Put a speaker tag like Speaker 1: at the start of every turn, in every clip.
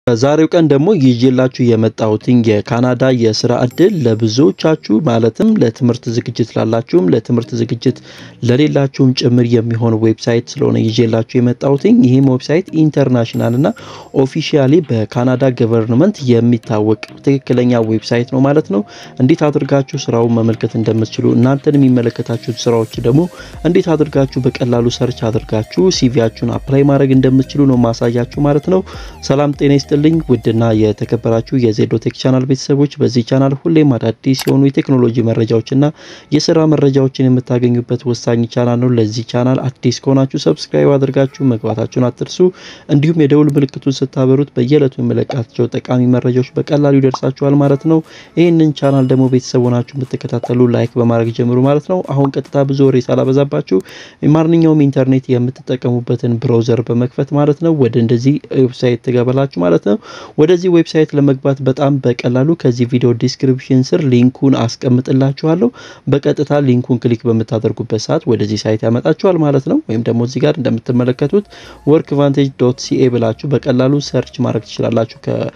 Speaker 1: በዛሬው ቀን ደግሞ ይዤላችሁ የመጣሁትን የካናዳ የስራ እድል ለብዙዎቻችሁ ማለትም ለትምህርት ዝግጅት ላላችሁም ለትምህርት ዝግጅት ለሌላችሁም ጭምር የሚሆን ዌብሳይት ስለሆነ ይዤላችሁ የመጣሁትን ይህም ዌብሳይት ኢንተርናሽናል እና ኦፊሻሊ በካናዳ ገቨርንመንት የሚታወቅ ትክክለኛ ዌብሳይት ነው ማለት ነው። እንዴት አድርጋችሁ ስራውን መመልከት እንደምትችሉ እናንተን የሚመለከታችሁ ስራዎች ደግሞ እንዴት አድርጋችሁ በቀላሉ ሰርች አድርጋችሁ ሲቪያችሁን አፕላይ ማድረግ እንደምትችሉ ነው ማሳያችሁ ማለት ነው። ሰላም ጤና ይስጥልኝ ውድና የተከበራችሁ የዜዶ ቴክ ቻናል ቤተሰቦች፣ በዚህ ቻናል ሁሌም አዳዲስ የሆኑ የቴክኖሎጂ መረጃዎችና የስራ መረጃዎችን የምታገኙበት ወሳኝ ቻናል ነው። ለዚህ ቻናል አዲስ ከሆናችሁ ሰብስክራይብ አድርጋችሁ መግባታችሁን አትርሱ። እንዲሁም የደውል ምልክቱን ስታበሩት በየዕለቱ የመለቃቸው ጠቃሚ መረጃዎች በቀላሉ ይደርሳችኋል ማለት ነው። ይህንን ቻናል ደግሞ ቤተሰብ ሆናችሁ የምትከታተሉ ላይክ በማድረግ ጀምሩ ማለት ነው። አሁን ቀጥታ ብዙ ወሬ ሳላበዛባችሁ ማንኛውም ኢንተርኔት የምትጠቀሙበትን ብራውዘር በመክፈት ማለት ነው ወደ እንደዚህ ዌብሳይት ትገባላችሁ ማለት ነው። ወደዚህ ዌብሳይት ለመግባት በጣም በቀላሉ ከዚህ ቪዲዮ ዲስክሪፕሽን ስር ሊንኩን አስቀምጥላችኋለሁ። በቀጥታ ሊንኩን ክሊክ በምታደርጉበት ሰዓት ወደዚህ ሳይት ያመጣችኋል ማለት ነው። ወይም ደግሞ እዚህ ጋር እንደምትመለከቱት ወርክ ቫንቴጅ ዶት ሲኤ ብላችሁ በቀላሉ ሰርች ማድረግ ትችላላችሁ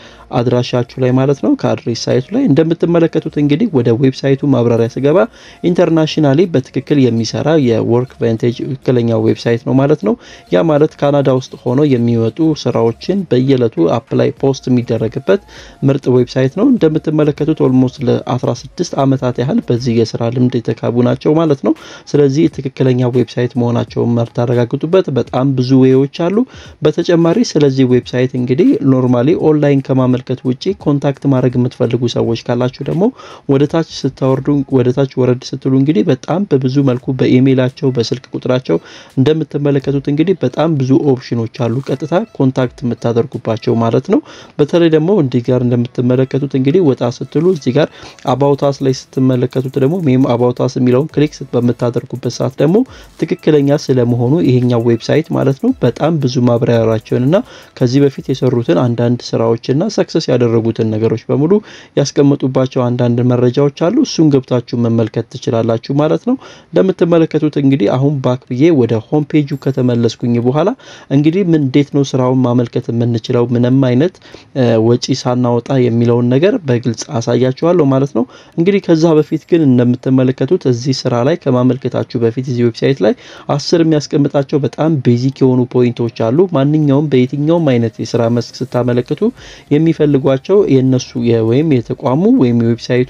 Speaker 1: ከአድራሻችሁ ላይ ማለት ነው። ከአድሬስ ሳይቱ ላይ እንደምትመለከቱት እንግዲህ ወደ ዌብሳይቱ ማብራሪያ ስገባ ኢንተርናሽናሊ በትክክል የሚሰራ የወርክ ቫንቴጅ ትክክለኛ ዌብሳይት ነው ማለት ነው። ያ ማለት ካናዳ ውስጥ ሆኖ የሚወጡ ስራዎችን በየዕለቱ አፕላይ ፖስት የሚደረግበት ምርጥ ዌብሳይት ነው። እንደምትመለከቱት ኦልሞስት ለ16 ዓመታት ያህል በዚህ የስራ ልምድ የተካቡ ናቸው ማለት ነው። ስለዚህ ትክክለኛ ዌብሳይት መሆናቸውን የምታረጋግጡበት በጣም ብዙ ዌዎች አሉ። በተጨማሪ ስለዚህ ዌብሳይት እንግዲህ ኖርማሊ ኦንላይን ከማመልከት ውጪ ኮንታክት ማድረግ የምትፈልጉ ሰዎች ካላችሁ ደግሞ ወደ ታች ስታወርዱ ወደ ታች ወረድ ስትሉ እንግዲህ በጣም በብዙ መልኩ በኢሜይላቸው በስልክ ቁጥራቸው እንደምትመለከቱት እንግዲህ በጣም ብዙ ኦፕሽኖች አሉ ቀጥታ ኮንታክት የምታደርጉባቸው ማለት ነው። በተለይ ደግሞ እንዲህ ጋር እንደምትመለከቱት እንግዲህ ወጣ ስትሉ እዚህ ጋር አባውታስ ላይ ስትመለከቱት ደግሞ ሜም አባውታስ የሚለውን ክሊክ በምታደርጉበት ሰዓት ደግሞ ትክክለኛ ስለመሆኑ ይሄኛው ዌብሳይት ማለት ነው በጣም ብዙ ማብራሪያቸውንና ከዚህ በፊት የሰሩትን አንዳንድ ስራዎችና ሰክሰስ ያደረጉትን ነገሮች በሙሉ ያስቀመጡባቸው አንዳንድ መረጃዎች አሉ። እሱን ገብታችሁ መመልከት ትችላላችሁ ማለት ነው። እንደምትመለከቱት እንግዲህ አሁን ባክ ብዬ ወደ ሆም ፔጁ ከተመለስኩኝ በኋላ እንግዲህ ምን እንዴት ነው ስራውን ማመልከት የምንችለው ምንም አይነት ወጪ ሳናወጣ የሚለውን ነገር በግልጽ አሳያችኋለሁ ማለት ነው። እንግዲህ ከዛ በፊት ግን እንደምትመለከቱት እዚህ ስራ ላይ ከማመልከታችሁ በፊት እዚህ ዌብሳይት ላይ አስር የሚያስቀምጣቸው በጣም ቤዚክ የሆኑ ፖይንቶች አሉ። ማንኛውም በየትኛውም አይነት የስራ መስክ ስታመለክቱ የሚፈልጓቸው የነሱ ወይም የተቋሙ ወይም የዌብሳይቱ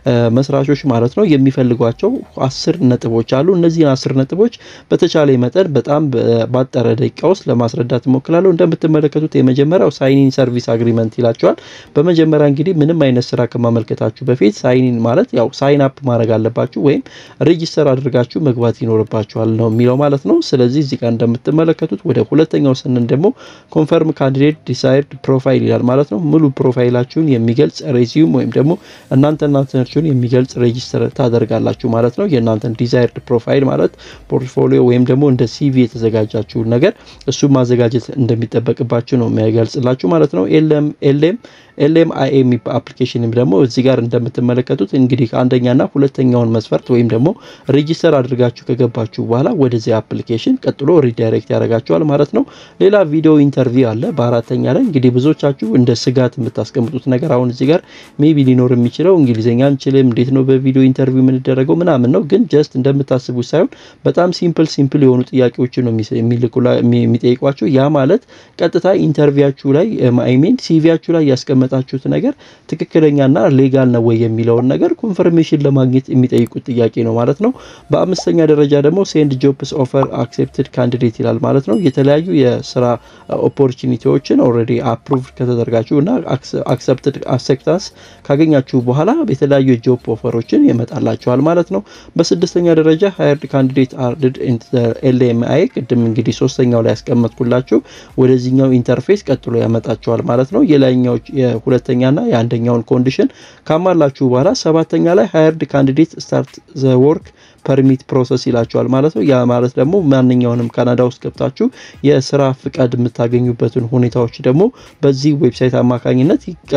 Speaker 1: መስራቾች ማለት ነው የሚፈልጓቸው አስር ነጥቦች አሉ። እነዚህን አስር ነጥቦች በተቻለ መጠን በጣም ባጠረ ደቂቃ ውስጥ ለማስረዳት እሞክላለሁ። እንደምትመለከቱት የመጀመሪያው ሳይኒን ሰርቪስ አግሪመንት ይላቸዋል። በመጀመሪያ እንግዲህ ምንም አይነት ስራ ከማመልከታችሁ በፊት ሳይኒን ማለት ያው ሳይን አፕ ማድረግ አለባችሁ ወይም ሬጂስተር አድርጋችሁ መግባት ይኖርባችኋል ነው የሚለው ማለት ነው። ስለዚህ እዚህ ጋር እንደምትመለከቱት ወደ ሁለተኛው ስንን ደግሞ ኮንፈርም ካንዲዴት ዲሳይድ ፕሮፋይል ይላል ማለት ነው። ሙሉ ፕሮፋይላችሁን የሚገልጽ ሬዚዩም ወይም ደግሞ እናንተ እናንተናችሁን የሚገልጽ ሬጂስተር ታደርጋላችሁ ማለት ነው። የእናንተን ዲዛይርድ ፕሮፋይል ማለት ፖርትፎሊዮ ወይም ደግሞ እንደ ሲቪ የተዘጋጃችሁ ነገር እሱ ማዘጋጀት እንደሚጠበቅባችሁ ነው የሚገልጽላችሁ ማለት ነው። ኤልኤም ኤልኤም ኤልኤም አይኤም አፕሊኬሽን ደግሞ እዚህ ጋር እንደምትመለከቱት እንግዲህ አንደኛና ሁለተኛውን መስፈርት ወይም ደግሞ ሬጂስተር አድርጋችሁ ከገባችሁ በኋላ ወደዚህ አፕሊኬሽን ቀጥሎ ሪዳይሬክት ያደርጋችኋል ማለት ነው። ሌላ ቪዲዮ ኢንተርቪው አለ በአራተኛ ላይ እንግዲህ ብዙዎቻችሁ እንደ ስጋት የምታስቀምጡት ነገር አሁን እዚህ ጋር ሜቢ ሊኖር የሚችለው እንግሊዝኛ አንችልም፣ እንዴት ነው በቪዲዮ ኢንተርቪው የምንደረገው ምናምን ነው። ግን ጀስት እንደምታስቡት ሳይሆን በጣም ሲምፕል ሲምፕል የሆኑ ጥያቄዎችን ነው የሚጠይቋችሁ። ያ ማለት ቀጥታ ኢንተርቪያችሁ ላይ አይሜን ሲቪያችሁ ላይ ያስቀመጣችሁት ነገር ትክክለኛና ሌጋል ነው ወይ የሚለውን ነገር ኮንፈርሜሽን ለማግኘት የሚጠይቁት ጥያቄ ነው ማለት ነው። በአምስተኛ ደረጃ ደግሞ ሴንድ ጆብስ ኦፈር አክሴፕትድ ካንዲዴት ይላል ማለት ነው። የተለያዩ የስራ ኦፖርቹኒቲዎችን ኦልሬዲ አፕሩቭ ከተደርጋችሁ እና አክሰፕትድ አክሴፕታንስ ካገኛችሁ በኋላ የተለያዩ የጆብ ኦፈሮችን ይመጣላችኋል ማለት ነው። በስድስተኛ ደረጃ ሃየርድ ካንዲዴት አርድድ ኤልኤምአይ ቅድም እንግዲህ ሶስተኛው ላይ ያስቀመጥኩላችሁ ወደዚህኛው ኢንተርፌስ ቀጥሎ ያመጣችኋል ማለት ነው። የላይኛው የሁለተኛና የአንደኛውን ኮንዲሽን ካሟላችሁ በኋላ ሰባተኛ ላይ ሃየርድ ካንዲዴት ስታርት ዘ ወርክ ፐርሚት ፕሮሰስ ይላቸዋል ማለት ነው። ያ ማለት ደግሞ ማንኛውንም ካናዳ ውስጥ ገብታችሁ የስራ ፍቃድ የምታገኙበትን ሁኔታዎች ደግሞ በዚህ ዌብሳይት አማካኝነት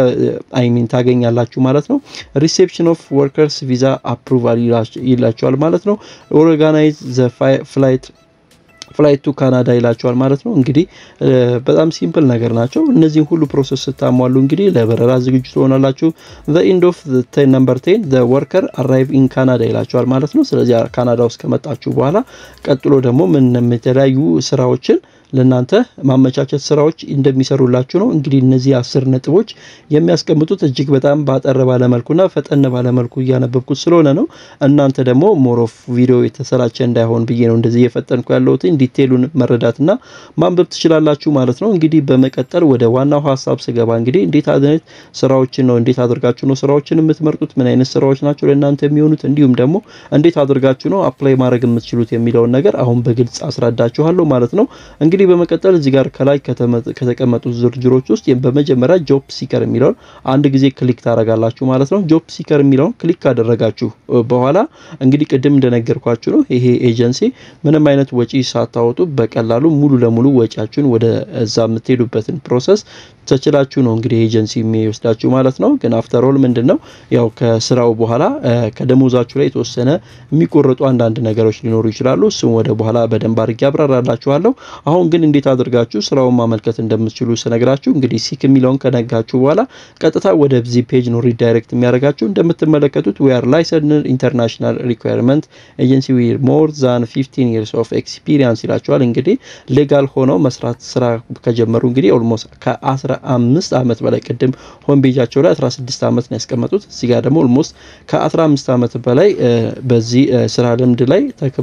Speaker 1: አይሚን ታገኛላችሁ ማለት ነው። ሪሴፕሽን ኦፍ ወርከርስ ቪዛ አፕሩቫል ይላቸዋል ማለት ነው። ኦርጋናይዝ ዘ ፍላይት ፍላይት ቱ ካናዳ ይላቸዋል ማለት ነው። እንግዲህ በጣም ሲምፕል ነገር ናቸው። እነዚህን ሁሉ ፕሮሰስ ስታሟሉ እንግዲህ ለበረራ ዝግጁ ትሆናላችሁ። ዘ ኢንድ ኦፍ ነምበር ቴን ዘ ወርከር አራይቭ ኢን ካናዳ ይላቸዋል ማለት ነው። ስለዚህ ካናዳ ውስጥ ከመጣችሁ በኋላ ቀጥሎ ደግሞ ምን የተለያዩ ስራዎችን ለእናንተ ማመቻቸት ስራዎች እንደሚሰሩላችሁ ነው። እንግዲህ እነዚህ አስር ነጥቦች የሚያስቀምጡት እጅግ በጣም ባጠረ ባለመልኩና ፈጠን ባለመልኩ እያነበብኩት ስለሆነ ነው። እናንተ ደግሞ ሞሮፍ ቪዲዮ የተሰላቸ እንዳይሆን ብዬ ነው እንደዚህ እየፈጠንኩ ያለሁት። ዲቴሉን መረዳትና ማንበብ ትችላላችሁ ማለት ነው። እንግዲህ በመቀጠል ወደ ዋናው ሀሳብ ስገባ እንግዲህ እንዴት አይነት ስራዎችን ነው እንዴት አድርጋችሁ ነው ስራዎችን የምትመርጡት? ምን አይነት ስራዎች ናቸው ለእናንተ የሚሆኑት? እንዲሁም ደግሞ እንዴት አድርጋችሁ ነው አፕላይ ማድረግ የምትችሉት የሚለውን ነገር አሁን በግልጽ አስረዳችኋለሁ ማለት ነው። እንግዲህ በመቀጠል እዚህ ጋር ከላይ ከተቀመጡት ዝርዝሮች ውስጥ በመጀመሪያ ጆብ ሲከር የሚለውን አንድ ጊዜ ክሊክ ታደርጋላችሁ ማለት ነው። ጆብ ሲከር የሚለውን ክሊክ ካደረጋችሁ በኋላ እንግዲህ ቅድም እንደነገርኳችሁ ነው ይሄ ኤጀንሲ ምንም አይነት ወጪ ሳታወጡ በቀላሉ ሙሉ ለሙሉ ወጪያችሁን ወደ እዛ የምትሄዱበትን ፕሮሰስ ተችላችሁ ነው እንግዲህ ኤጀንሲ የሚወስዳችሁ ማለት ነው። ግን አፍተር ኦል ምንድን ነው ያው ከስራው በኋላ ከደሞዛችሁ ላይ የተወሰነ የሚቆረጡ አንዳንድ ነገሮች ሊኖሩ ይችላሉ። እሱም ወደ በኋላ በደንብ አድርጌ አብራራላችኋለሁ። አሁን ግን እንዴት አድርጋችሁ ስራውን ማመልከት እንደምትችሉ ስነግራችሁ እንግዲህ ሲክ የሚለውን ከነጋችሁ በኋላ ቀጥታ ወደ ዚ ፔጅ ነው ሪዳይሬክት የሚያደርጋችሁ። እንደምትመለከቱት ዊ አር ላይሰንስድ ኢንተርናሽናል ሪኳየርመንት ኤጀንሲ ዊር ሞር ዛን 15 ይርስ ኦፍ ኤክስፒሪየንስ ይላቸዋል። እንግዲህ ሌጋል ሆነው መስራት ስራ ከጀመሩ እንግዲህ ኦልሞስት ከ15 ዓመት በላይ ቅድም ሆም ፔጃቸው ላይ 16 ዓመት ነው ያስቀመጡት። እዚህ ጋር ደግሞ ኦልሞስት ከ15 ዓመት በላይ በዚህ ስራ ልምድ ላይ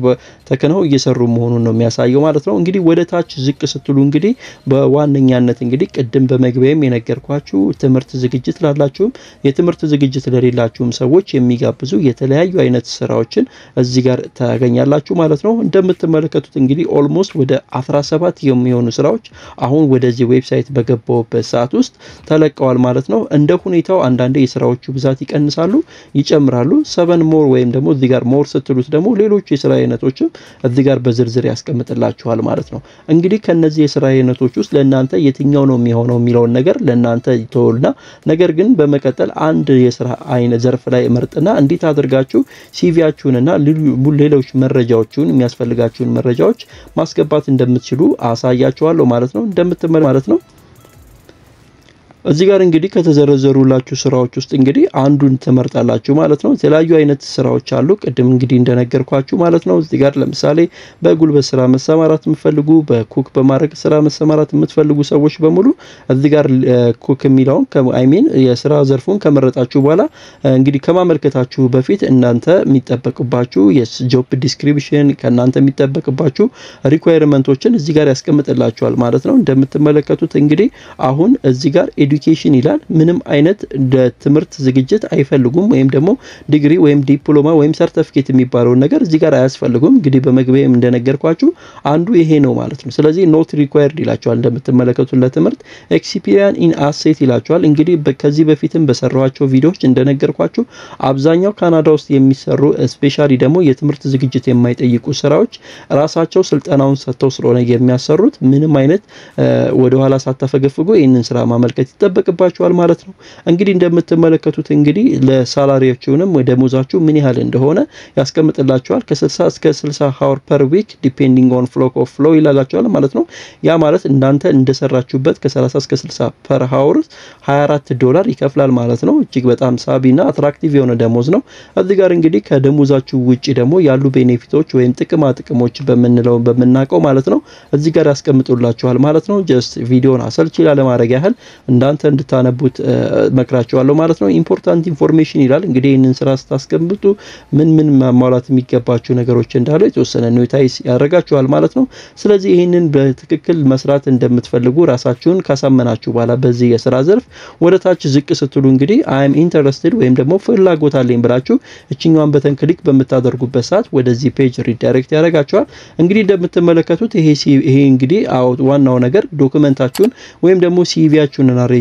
Speaker 1: ተክነው እየሰሩ መሆኑን ነው የሚያሳየው ማለት ነው። እንግዲህ ወደ ታች ዝቅ ስትሉ እንግዲህ በዋነኛነት እንግዲህ ቅድም በመግቢያም የነገርኳችሁ ትምህርት ዝግጅት ላላችሁም የትምህርት ዝግጅት ለሌላችሁም ሰዎች የሚጋብዙ የተለያዩ አይነት ስራዎችን እዚህ ጋር ታገኛላችሁ ማለት ነው። እንደምትመለከቱት እንግዲህ ኦልሞስት ወደ 17 የሚሆኑ ስራዎች አሁን ወደዚህ ዌብሳይት በገባውበት ሰዓት ውስጥ ተለቀዋል ማለት ነው። እንደ ሁኔታው አንዳንዴ የስራዎቹ ብዛት ይቀንሳሉ፣ ይጨምራሉ። ሰቨን ሞር ወይም ደግሞ እዚህ ጋር ሞር ስትሉት ደግሞ ሌሎቹ የስራ አይነቶችም እዚህ ጋር በዝርዝር ያስቀምጥላችኋል ማለት ነው። እንግዲህ ከነዚህ የስራ አይነቶች ውስጥ ለእናንተ የትኛው ነው የሚሆነው የሚለውን ነገር ለእናንተ ይተውልና፣ ነገር ግን በመቀጠል አንድ የስራ አይነት ዘርፍ ላይ መርጥና እንዴት አድርጋችሁ ሲቪያችሁንና ሌሎች መረጃዎችን የሚያስፈልጋችሁን መረጃዎች ማስገባት እንደምትችሉ አሳያችኋለሁ ማለት ነው። እንደምትመለ ማለት ነው። እዚህ ጋር እንግዲህ ከተዘረዘሩላችሁ ስራዎች ውስጥ እንግዲህ አንዱን ትመርጣላችሁ ማለት ነው። የተለያዩ አይነት ስራዎች አሉ። ቅድም እንግዲህ እንደነገርኳችሁ ማለት ነው። እዚህ ጋር ለምሳሌ በጉልበት ስራ መሰማራት የምትፈልጉ፣ በኩክ በማድረግ ስራ መሰማራት የምትፈልጉ ሰዎች በሙሉ እዚህ ጋር ኩክ የሚለውን አይሚን የስራ ዘርፉን ከመረጣችሁ በኋላ እንግዲህ ከማመልከታችሁ በፊት እናንተ የሚጠበቅባችሁ የጆብ ዲስክሪፕሽን ከእናንተ የሚጠበቅባችሁ ሪኳየርመንቶችን እዚህ ጋር ያስቀምጥላችኋል ማለት ነው። እንደምትመለከቱት እንግዲህ አሁን እዚህ ጋር ኤዱኬሽን ይላል። ምንም አይነት ትምህርት ዝግጅት አይፈልጉም፣ ወይም ደግሞ ዲግሪ ወይም ዲፕሎማ ወይም ሰርተፊኬት የሚባለውን ነገር እዚህ ጋር አያስፈልጉም። እንግዲህ በመግቢያም እንደነገርኳችሁ አንዱ ይሄ ነው ማለት ነው። ስለዚህ ኖት ሪኳየርድ ይላቸዋል። እንደምትመለከቱት ለትምህርት ኤክስፒሪያን ኢን አሴት ይላቸዋል። እንግዲህ ከዚህ በፊትም በሰራኋቸው ቪዲዮዎች እንደነገርኳችሁ አብዛኛው ካናዳ ውስጥ የሚሰሩ ስፔሻሊ ደግሞ የትምህርት ዝግጅት የማይጠይቁ ስራዎች ራሳቸው ስልጠናውን ሰጥተው ስለሆነ የሚያሰሩት ምንም አይነት ወደኋላ ሳታፈገፍጉ ይህንን ስራ ማመልከት ይጠበቅባቸዋል ማለት ነው። እንግዲህ እንደምትመለከቱት እንግዲህ ለሳላሪያችሁንም ወይ ደሞዛችሁ ምን ያህል እንደሆነ ያስቀምጥላቸዋል። ከ60 እስከ 60 ሀወር ፐር ዊክ ዲፔንዲንግ ኦን ፍሎክ ኦፍ ፍሎ ይላላቸዋል ማለት ነው። ያ ማለት እናንተ እንደሰራችሁበት ከ30 እስከ 60 ፐር ሀወር 24 ዶላር ይከፍላል ማለት ነው። እጅግ በጣም ሳቢና አትራክቲቭ የሆነ ደሞዝ ነው። እዚህ ጋር እንግዲህ ከደሞዛችሁ ውጪ ደግሞ ያሉ ቤኔፊቶች ወይም ጥቅማ ጥቅሞች በምንለው በምናውቀው ማለት ነው እዚህ ጋር ያስቀምጡላችኋል ማለት ነው። ጀስት ቪዲዮን አሰልቺ ላለማድረግ ያህል እንዳንተ እንድታነቡት መክራችኋለሁ ማለት ነው። ኢምፖርታንት ኢንፎርሜሽን ይላል እንግዲህ ይህንን ስራ ስታስቀምጡ ምን ምን ማሟላት የሚገባቸው ነገሮች እንዳሉ የተወሰነ ኖታይስ ያደርጋችኋል ማለት ነው። ስለዚህ ይህንን በትክክል መስራት እንደምትፈልጉ ራሳችሁን ካሳመናችሁ በኋላ በዚህ የስራ ዘርፍ ወደ ታች ዝቅ ስትሉ እንግዲህ አይም ኢንተረስትድ ወይም ደግሞ ፍላጎት አለኝ ብላችሁ እችኛዋን በተን ክሊክ በምታደርጉበት ሰዓት ወደዚህ ፔጅ ሪዳይሬክት ያደርጋችኋል። እንግዲህ እንደምትመለከቱት ይሄ ይሄ እንግዲህ ዋናው ነገር ዶክመንታችሁን ወይም ደግሞ ሲቪያችሁንና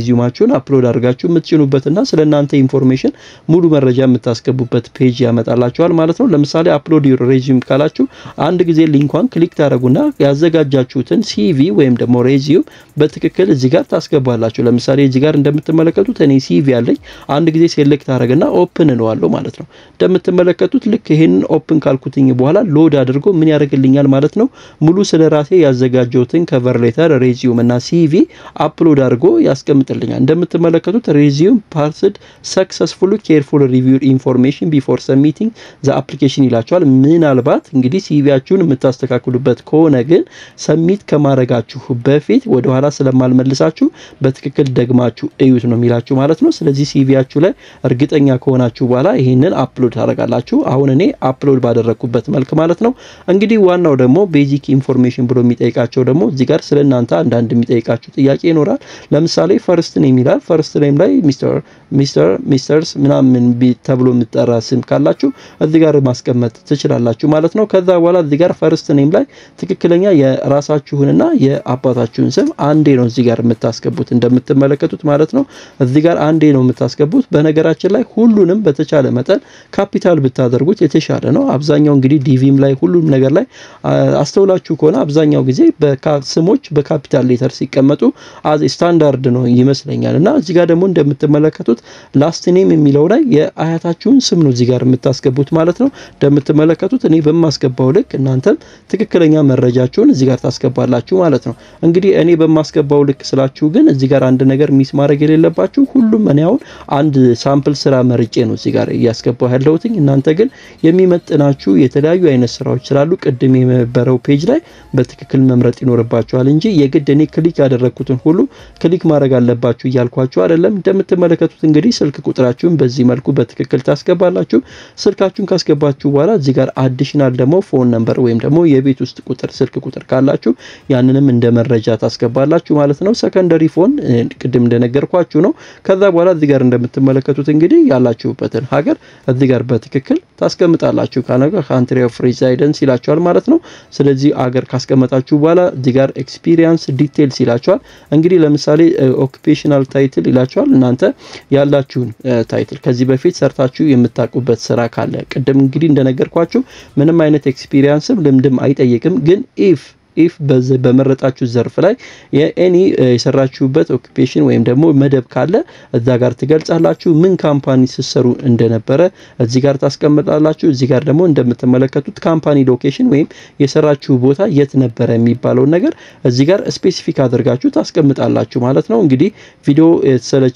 Speaker 1: ሬዚዩማችሁን አፕሎድ አድርጋችሁ የምትጭኑበትና ስለ እናንተ ኢንፎርሜሽን ሙሉ መረጃ የምታስገቡበት ፔጅ ያመጣላችኋል ማለት ነው። ለምሳሌ አፕሎድ ዩር ሬዚዩም ካላችሁ አንድ ጊዜ ሊንኳን ክሊክ ታደረጉና ያዘጋጃችሁትን ሲቪ ወይም ደግሞ ሬዚዩም በትክክል እዚህ ጋር ታስገባላችሁ። ለምሳሌ እዚህ ጋር እንደምትመለከቱት እኔ ሲቪ አለኝ። አንድ ጊዜ ሴሌክት አደረግና ኦፕን እንለዋለሁ ማለት ነው። እንደምትመለከቱት ልክ ይህንን ኦፕን ካልኩትኝ በኋላ ሎድ አድርጎ ምን ያደርግልኛል ማለት ነው። ሙሉ ስለ ራሴ ያዘጋጀሁትን ከቨር ሌተር፣ ሬዚዩም እና ሲቪ አፕሎድ አድርጎ ያስቀምጥልኛል። እንደምትመለከቱት ሬዚዩም ፓርስድ ሰክሰስፉል ኬርፉል ሪቪው ኢንፎርሜሽን ቢፎር ሰሚቲንግ ዘ አፕሊኬሽን ይላቸዋል። ምናልባት እንግዲህ ሲቪያችሁን የምታስተካክሉበት ከሆነ ግን ሰሚት ከማድረጋችሁ በፊት ወደኋላ ስለማልመልሳችሁ በትክክል ደግማችሁ እዩት ነው የሚላችሁ ማለት ነው። ስለዚህ ሲቪያችሁ ላይ እርግጠኛ ከሆናችሁ በኋላ ይህንን አፕሎድ ታደርጋላችሁ። አሁን እኔ አፕሎድ ባደረግኩበት መልክ ማለት ነው። እንግዲህ ዋናው ደግሞ ቤዚክ ኢንፎርሜሽን ብሎ የሚጠይቃቸው ደግሞ እዚህ ጋር ስለ እናንተ አንዳንድ የሚጠይቃችሁ ጥያቄ ይኖራል። ለምሳሌ ፈርስት ኔም ይላል። ፈርስት ኔም ላይ ሚስተር ሚስተር ሚስተርስ ምናምን ተብሎ የምጠራ ስም ካላችሁ እዚህ ጋር ማስቀመጥ ትችላላችሁ ማለት ነው። ከዛ በኋላ እዚህ ጋር ፈርስት ኔም ላይ ትክክለኛ የራሳችሁንና የአባታችሁን ስም አንዴ ነው እዚህ ጋር የምታስገቡት እንደምትመለከቱት ማለት ነው። እዚህ ጋር አንዴ ነው የምታስገቡት። በነገራችን ላይ ሁሉንም በተቻለ መጠን ካፒታል ብታደርጉት የተሻለ ነው። አብዛኛው እንግዲህ ዲቪም ላይ ሁሉም ነገር ላይ አስተውላችሁ ከሆነ አብዛኛው ጊዜ ስሞች በካፒታል ሌተር ሲቀመጡ ስታንዳርድ ነው ይመስለኛል። እና እዚህ ጋር ደግሞ እንደምትመለከቱት ላስት ኔም የሚለው ላይ የአያታችሁን ስም ነው እዚህ ጋር የምታስገቡት ማለት ነው። እንደምትመለከቱት እኔ በማስገባው ልክ እናንተም ትክክለኛ መረጃችሁን እዚህ ጋር ታስገባላችሁ ማለት ነው። እንግዲህ እኔ በማስገባው ልክ ስላችሁ ግን እዚህ ጋር አንድ ነገር ሚስ ማድረግ የሌለባችሁ ሁሉም እኔ አሁን አንድ ሳምፕል ስራ መርጬ ነው እዚህ ጋር እያስገባው ያለሁትኝ። እናንተ ግን የሚመጥናችሁ የተለያዩ አይነት ስራዎች ስላሉ ቅድም የነበረው ፔጅ ላይ በትክክል መምረጥ ይኖርባችኋል እንጂ የግድ እኔ ክሊክ ያደረግኩትን ሁሉ ክሊክ ማድረግ አለባችሁ እያልኳችሁ አይደለም። እንደምትመለከቱት እንግዲህ ስልክ ቁጥራችሁን በዚህ መልኩ በትክክል ታስገባላችሁ። ስልካችሁን ካስገባችሁ በኋላ እዚህ ጋር አዲሽናል ደግሞ ፎን ነምበር ወይም ደግሞ የቤት ውስጥ ቁጥር ስልክ ቁጥር ካላችሁ ያንንም እንደ መረጃ ታስገባላችሁ ማለት ነው። ሰከንደሪ ፎን ቅድም እንደነገርኳችሁ ነው። ከዛ በኋላ እዚህ ጋር እንደምትመለከቱት እንግዲህ ያላችሁበትን ሀገር እዚህ ጋር በትክክል ታስቀምጣላችሁ። ካነጋ ካንትሪ ኦፍ ሬዚደንስ ይላችኋል ማለት ነው። ስለዚህ አገር ካስቀመጣችሁ በኋላ እዚህ ጋር ኤክስፒሪየንስ ዲቴልስ ይላችኋል። እንግዲህ ለምሳሌ ኦኩፔሽናል ታይትል ይላችኋል። እናንተ ያላችሁን ታይትል ከዚህ በፊት ሰርታችሁ የምታውቁበት ስራ ካለ ቅድም እንግዲህ እንደነገርኳችሁ ምንም አይነት ኤክስፒሪየንስም ልምድም አይጠይቅም። ግን ኢፍ ኢፍ በመረጣችሁ ዘርፍ ላይ የኤኒ የሰራችሁበት ኦኩፔሽን ወይም ደግሞ መደብ ካለ እዛ ጋር ትገልጻላችሁ። ምን ካምፓኒ ስትሰሩ እንደነበረ እዚህ ጋር ታስቀምጣላችሁ። እዚህ ጋር ደግሞ እንደምትመለከቱት ካምፓኒ ሎኬሽን ወይም የሰራችሁ ቦታ የት ነበረ የሚባለውን ነገር እዚህ ጋር ስፔሲፊክ አድርጋችሁ ታስቀምጣላችሁ ማለት ነው። እንግዲህ ቪዲዮ የተሰለቸ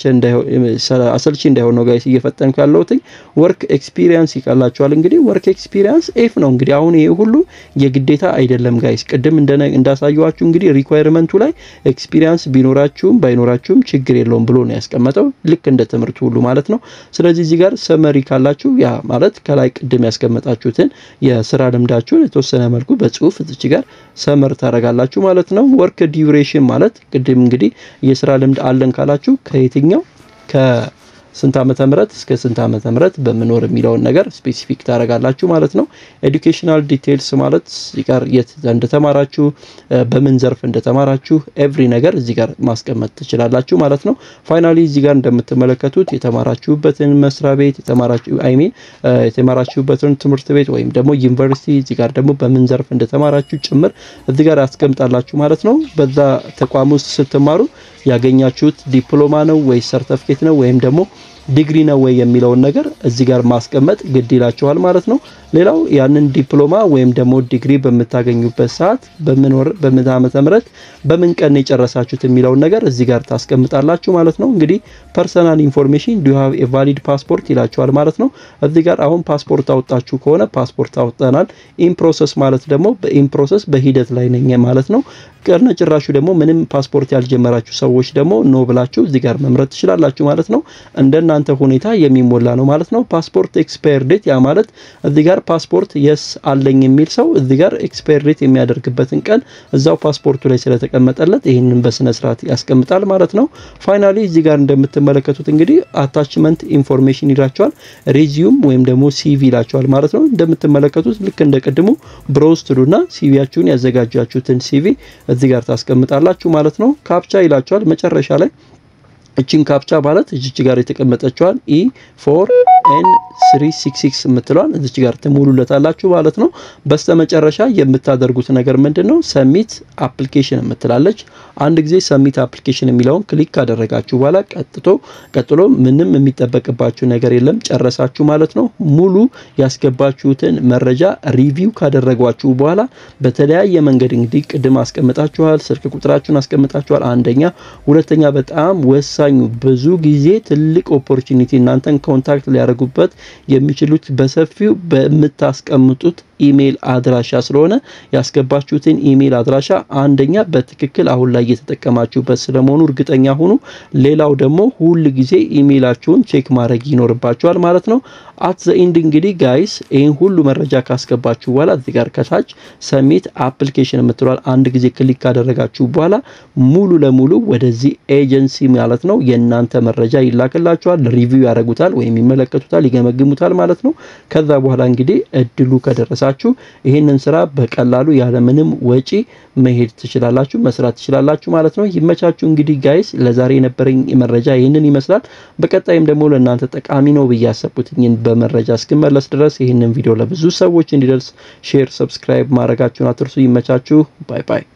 Speaker 1: አሰልቺ እንዳይሆን ነው ጋይስ እየፈጠንኩ ያለሁት። ወርክ ኤክስፒሪየንስ ይቃላችኋል። እንግዲህ ወርክ ኤክስፒሪየንስ ኤፍ ነው። እንግዲህ አሁን ይሄ ሁሉ የግዴታ አይደለም ጋይስ ቅድም እንዳሳየዋችሁ እንግዲህ ሪኳየርመንቱ ላይ ኤክስፒሪየንስ ቢኖራችሁም ባይኖራችሁም ችግር የለውም ብሎ ነው ያስቀመጠው፣ ልክ እንደ ትምህርት ሁሉ ማለት ነው። ስለዚህ እዚህ ጋር ሰመሪ ካላችሁ ያ ማለት ከላይ ቅድም ያስቀመጣችሁትን የስራ ልምዳችሁን የተወሰነ መልኩ በጽሁፍ እዚች ጋር ሰመር ታደርጋላችሁ ማለት ነው። ወርክ ዲዩሬሽን ማለት ቅድም እንግዲህ የስራ ልምድ አለን ካላችሁ ከየትኛው ከ ስንት ዓመተ ምህረት እስከ ስንት ዓመተ ምህረት በምኖር የሚለውን ነገር ስፔሲፊክ ታደርጋላችሁ ማለት ነው። ኤዱኬሽናል ዲቴይልስ ማለት እዚህ ጋር የት እንደተማራችሁ በምን ዘርፍ እንደተማራችሁ ኤቭሪ ነገር እዚህ ጋር ማስቀመጥ ትችላላችሁ ማለት ነው። ፋይናሊ እዚህ ጋር እንደምትመለከቱት የተማራችሁበትን መስሪያ ቤት የተማራችሁ አይ ሚን የተማራችሁበትን ትምህርት ቤት ወይም ደግሞ ዩኒቨርሲቲ እዚህ ጋር ደግሞ በምን ዘርፍ እንደተማራችሁ ጭምር እዚህ ጋር ያስቀምጣላችሁ ማለት ነው። በዛ ተቋም ውስጥ ስትማሩ ያገኛችሁት ዲፕሎማ ነው ወይስ ሰርተፍኬት ነው ወይም ደግሞ ዲግሪ ነው ወይ የሚለውን ነገር እዚህ ጋር ማስቀመጥ ግድ ይላችኋል ማለት ነው። ሌላው ያንን ዲፕሎማ ወይም ደግሞ ዲግሪ በምታገኙበት ሰዓት በምን ወር በምን ዓመተ ምህረት በምን ቀን የጨረሳችሁት የሚለውን ነገር እዚህ ጋር ታስቀምጣላችሁ ማለት ነው። እንግዲህ ፐርሰናል ኢንፎርሜሽን ዱ ሃቭ ኤ ቫሊድ ፓስፖርት ይላችኋል ማለት ነው። እዚህ ጋር አሁን ፓስፖርት አወጣችሁ ከሆነ ፓስፖርት አወጣናል። ኢን ፕሮሰስ ማለት ደግሞ በኢን ፕሮሰስ በሂደት ላይ ነኝ ማለት ነው። ቀርነ ጭራሹ ደግሞ ምንም ፓስፖርት ያልጀመራችሁ ሰዎች ደግሞ ኖ ብላችሁ እዚህ ጋር መምረጥ ትችላላችሁ ማለት ነው። እንደናንተ ሁኔታ የሚሞላ ነው ማለት ነው። ፓስፖርት ኤክስፓየር ዴት ያ ማለት እዚህ ጋር ፓስፖርት የስ አለኝ የሚል ሰው እዚህ ጋር ኤክስፓየር ዴት የሚያደርግበትን ቀን እዛው ፓስፖርቱ ላይ ስለተቀመጠለት ይህንን በስነ ስርዓት ያስቀምጣል ማለት ነው። ፋይናሊ እዚህ ጋር እንደምትመለከቱት እንግዲህ አታችመንት ኢንፎርሜሽን ይላቸዋል። ሬዚዩም ወይም ደግሞ ሲቪ ይላቸዋል ማለት ነው። እንደምትመለከቱት ልክ እንደ ቅድሙ ብሮዝ ትሉና ሲቪያችሁን ያዘጋጃችሁትን ሲቪ እዚህ ጋር ታስቀምጣላችሁ ማለት ነው። ካፕቻ ይላቸዋል መጨረሻ ላይ እችን ካፕቻ ማለት እዚች ጋር የተቀመጠችዋን ኢ ፎር ኤን ስሪ ሲክስ ሲክስ የምትለዋን እዚች ጋር ትሙሉለታላችሁ ማለት ነው። በስተመጨረሻ የምታደርጉት ነገር ምንድን ነው? ሰሚት አፕሊኬሽን የምትላለች አንድ ጊዜ ሰሚት አፕሊኬሽን የሚለውን ክሊክ ካደረጋችሁ በኋላ ቀጥቶ ቀጥሎ ምንም የሚጠበቅባችሁ ነገር የለም ጨረሳችሁ ማለት ነው። ሙሉ ያስገባችሁትን መረጃ ሪቪው ካደረጓችሁ በኋላ በተለያየ መንገድ እንግዲህ ቅድም አስቀምጣችኋል፣ ስልክ ቁጥራችሁን አስቀምጣችኋል። አንደኛ፣ ሁለተኛ በጣም ወሳኙ ብዙ ጊዜ ትልቅ ኦፖርቹኒቲ እናንተን ኮንታክት ሊያደርጉበት የሚችሉት በሰፊው በምታስቀምጡት ኢሜይል አድራሻ ስለሆነ ያስገባችሁትን ኢሜይል አድራሻ አንደኛ በትክክል አሁን ላይ እየተጠቀማችሁበት ስለመሆኑ እርግጠኛ ሁኑ። ሌላው ደግሞ ሁል ጊዜ ኢሜይላችሁን ቼክ ማድረግ ይኖርባችኋል ማለት ነው። አት ዘ ኢንድ እንግዲህ ጋይስ ይህን ሁሉ መረጃ ካስገባችሁ በኋላ እዚህ ጋር ከታች ሰሚት አፕሊኬሽን የምትሏል አንድ ጊዜ ክሊክ ካደረጋችሁ በኋላ ሙሉ ለሙሉ ወደዚህ ኤጀንሲ ማለት ነው የእናንተ መረጃ ይላክላችኋል። ሪቪው ያደርጉታል ወይም ይመለከቱታል፣ ይገመግሙታል ማለት ነው። ከዛ በኋላ እንግዲህ እድሉ ከደረሳችሁ ይህንን ስራ በቀላሉ ያለምንም ወጪ መሄድ ትችላላችሁ፣ መስራት ትችላላችሁ ማለት ነው። ይመቻችሁ። እንግዲህ ጋይስ ለዛሬ የነበረኝ መረጃ ይህንን ይመስላል። በቀጣይም ደግሞ ለእናንተ ጠቃሚ ነው ብዬ ያሰብኩትኝን በመረጃ እስክመለስ ድረስ ይህንን ቪዲዮ ለብዙ ሰዎች እንዲደርስ ሼር፣ ሰብስክራይብ ማድረጋችሁን አትርሱ። ይመቻችሁ። ባይ ባይ።